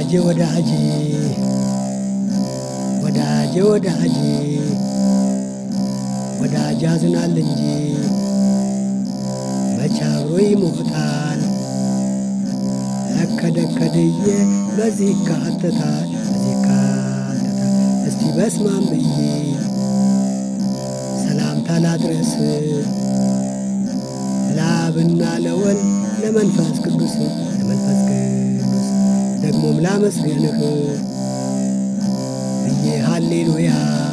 ወዳጄ ወዳጄ ወዳጄ ወዳጄ ወዳጅ ያዝናል እንጂ መቼ አብሮ ይሞታል። እከደከድዬ በዚህ ይካተታል በዚህ ይካተታል። እስቲ በስማም ብዬ ሰላምታ ላድረስ ለአብና ለወልድ ለመንፈስ ቅዱስ ለመንፈስ ቅዱስ ደግሞም ላመስግንህ ብዬ ሃሌሉያ